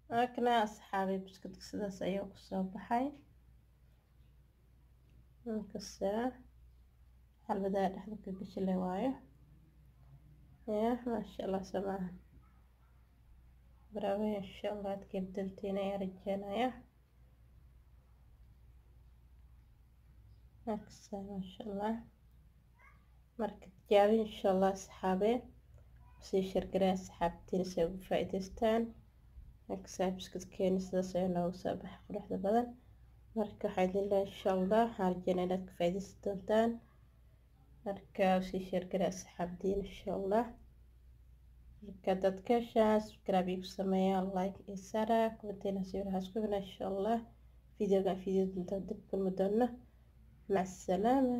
akna asxaabi buskudka sidaas ayuu kusoo baxay inkasta xalbadaa dhexda ka gashile waayo ya maasha allah samaha bravo insha allah aad kabdaltiin ayaa rajeynaya aksa maasha allah marka tijaabi insha allah asxaabe sii shargaraa asxaabtiin si ay ugu faa'iidaystaan aksaa buskudkeeni sidaas ayaa noogu soo baxay quruxda badan marka waxaa idin leeyahay insha allah waxaan rajeynaa inaad ka faa'iidaysan doontaan marka sii shargaraa asxaabtiin insha allah marka dadka heshaa subscribe igu sameeyaa like iyo sara kumanteena sawirahaas ku hina insha allah videoga video dinta dib kulmi doono mac asalaama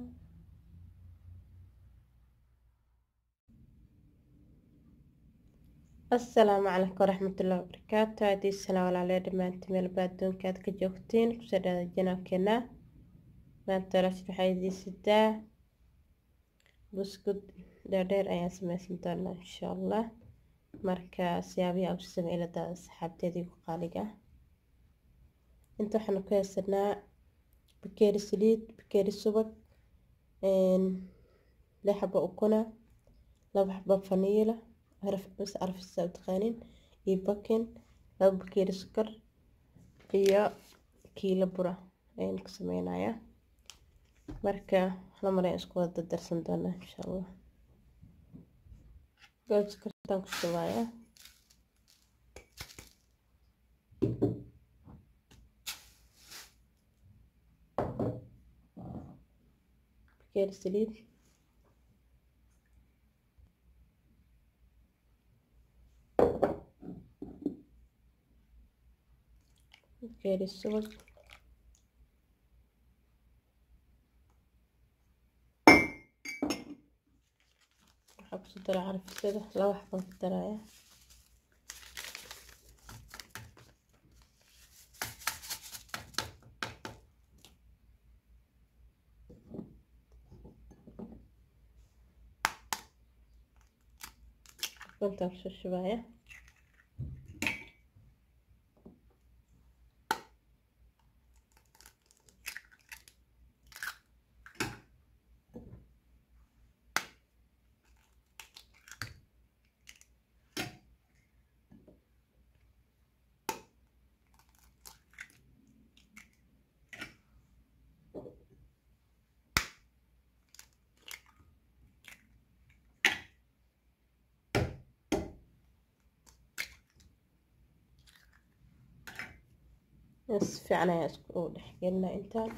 asalaamu calaykum waraxmatullahi wabarakaatu haddii sanaa walaalee dhammaantiin meelba adduunka aad ka joogtiin kusoo dhaada janaalkeena maanta walaashin waxaa idiin sidaa buskud dheerdheer ayaan sameysan doonaa insha allah marka siyaabihi aan u sameyn ladaada asxaabteedii ku qaaliga inta waxaanu ku haysanaa bakeeri saliid bakeeri subag lix xabo ukuna laba xabo faniila mis carfisa u taqaanin iyo bakin laba bakeeri sukar iyo kiilo bura ayaan ku sameynayaa marka hal mar ayaan isku wada dardarsan doonaa insha allah goob sukartaan ku shubayaa bakeeri saliid bakeeri subag waxaa kusoo dara carfisada laba xabaan ku daraya intaan kusoo shubaya si fiican ayaa isku dhexgelinaa intaan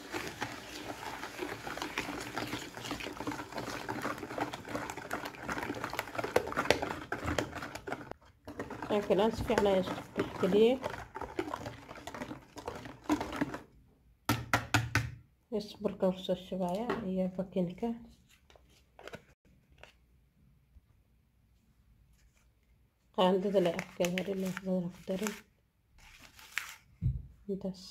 laakiin si fiican ayaa isku dhexgeliyey isburkan kusoo shubaya iyo bakinka qaandada le afkeeda harin badana ku darin intaas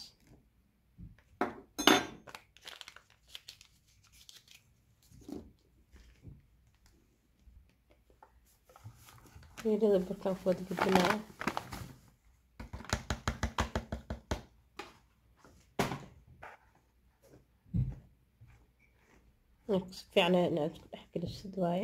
geelada burkaan ku wada gudbinaya si fiican inaad isku dhex gelisid waaye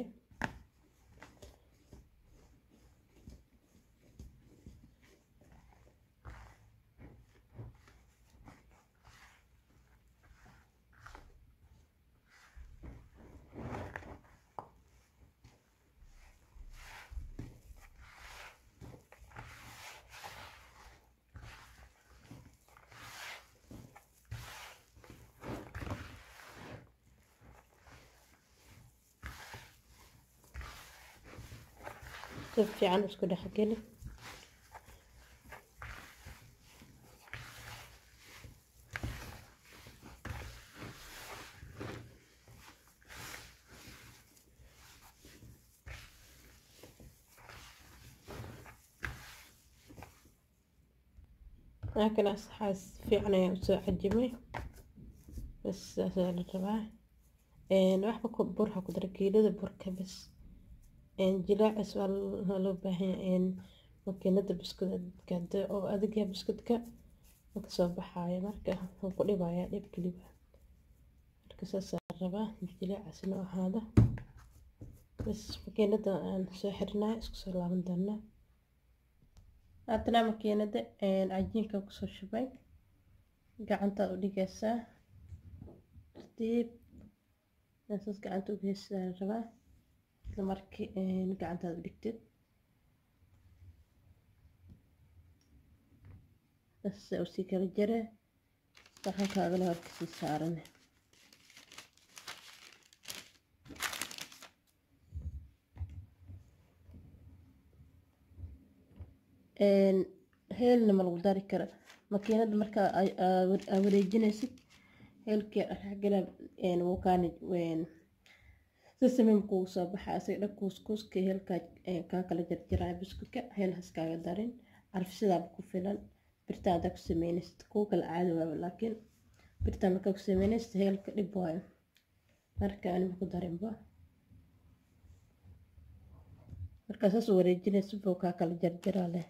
si fiican isku dhexgeli laakiin asxaas fiican ayaan usoo cajimay bas saasaa la rabaa waxba ku burha ku dara geelada burka bas jilaacis waa loo baahan yahay makiinada buskudka oo adagya buskudka maka soo baxaayo marka wuu ku dhibayaa dhib keliba marka saasaa rabaa jileecasina ahaada bas makiinada aan soo xirnaa isku soo laaban doonaa haddana makiinada cajiinka kusoo shubay gacantaad u dhigaysaa tartiib saas gacanta u geysaa rabaa isla markii gacantaad u dhigtid sasa usii kala jare saxankaagana horkasii saarane heelna ma lagu dari karo makiinada markaa aa wareejinaysid heelkii dhexgala wukaani sisamim kugu soo baxa isaga dhan kuuskuuska heelkaa kaa kala jarjaraya buskudka heel haskaaga darin carfisidaaba ku filan birtaa hadaa ku sameynaysid kuwa kale caadi waaba laakiin birtaa markaa ku sameynaysid heelka dhib waayo marka anima ku darinba markaa saas wareejinaysid buu kaa kala jarjaraa leh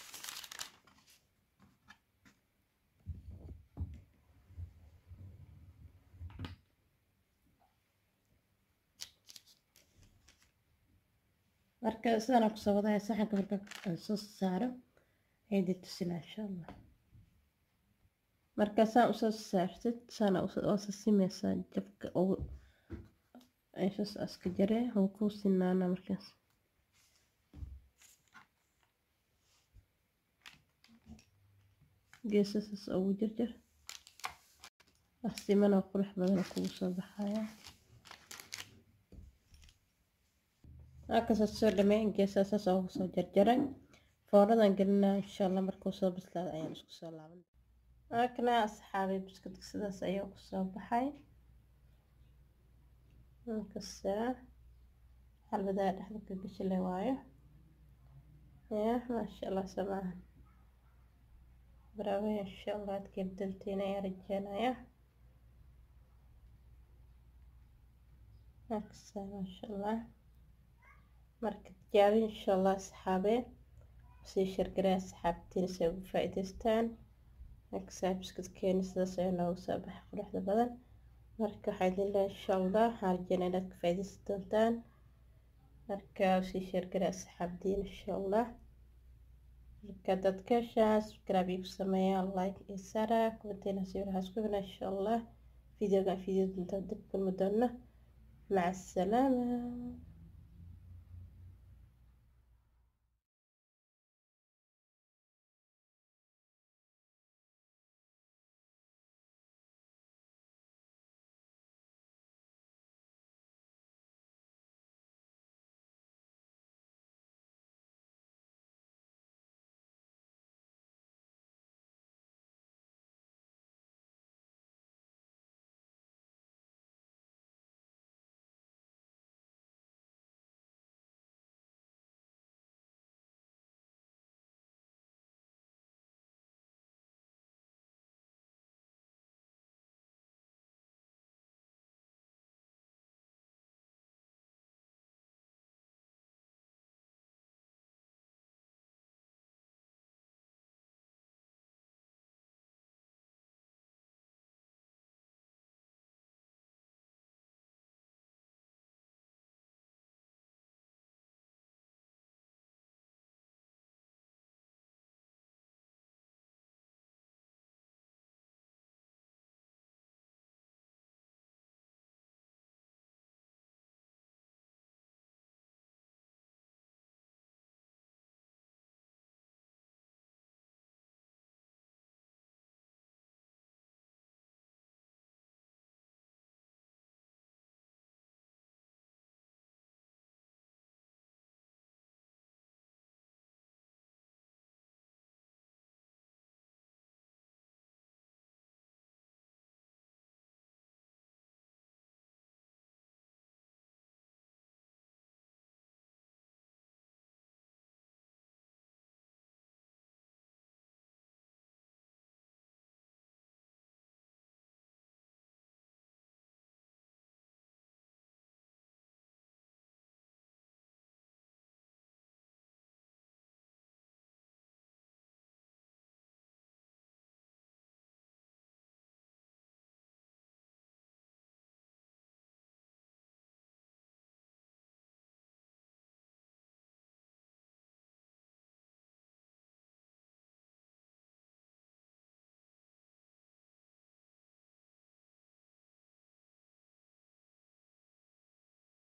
marka sidaana kusoo wadaya saxanka marka aan soo saaro aydi tusinaa insha allah marka saan usoo saartid saana oosa simeysaa jabka ugu meeshaas aska jaree wuu kuu sinaana markaas geesasaas ugu jarjar asimanoo qurux badan kugu soo baxaya halkaas soo dhameyn geesaasaas ugu soo jarjaray fooradan gelinaa insha allah markuu soo bislaada ayaan isku soo laaban halkana asxaabay buskudka sidaas ayaa kusoo baxay halkasaa xalbadaa dhexda ka geshile waayo ya maasha allah samaahan bravo insha allah aad keebdantiin ayaa rajeynaya halkasaa maasha allah marka tijaabi insha allah asxaabee sii shargaraa asxaabtiin si ay ugu faa'iidaystaan halkasaa buskudkeena sidaas ayaa noogu soo baxay quruxda badan marka waxaa idin leeyahay insha allah waxaan rajeynaa inaad ka faa'iidaysan doontaan marka sii shargaraa asxaabtiin insha allah marka dadka heshaan subscribe igu sameeyaan like iyo sara kumanteena sawirahaas ku hina insha allah videogan video dunta dib kulmi doona maca asalaama